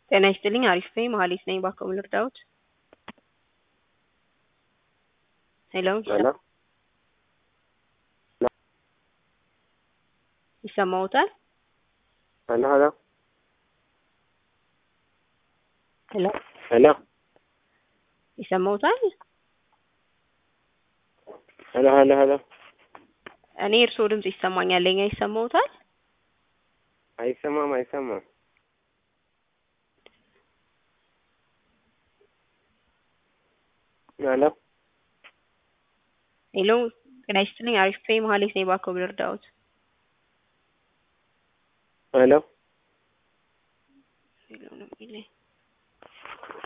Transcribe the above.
ጤና ይስጥልኝ አሪፍ ነኝ መሀሌት ነኝ ባክዎ ምን ልርዳዎት? ሄሎ ሄሎ ይሰማዎታል? ሄሎ ሄሎ ሄሎ ሄሎ ይሰማዎታል? ሄሎ ሄሎ ሄሎ እኔ የእርስዎ ድምጽ ይሰማኛል የእኛ ይሰማዎታል? አይሰማም አይሰማም። ሄሎ ሄሎ ጤና ይስጥልኝ አሪፍ ነኝ መሀሌት ነኝ ባክዎ ምን ልርዳዎት? ሄሎ ሄሎ ነው የሚለኝ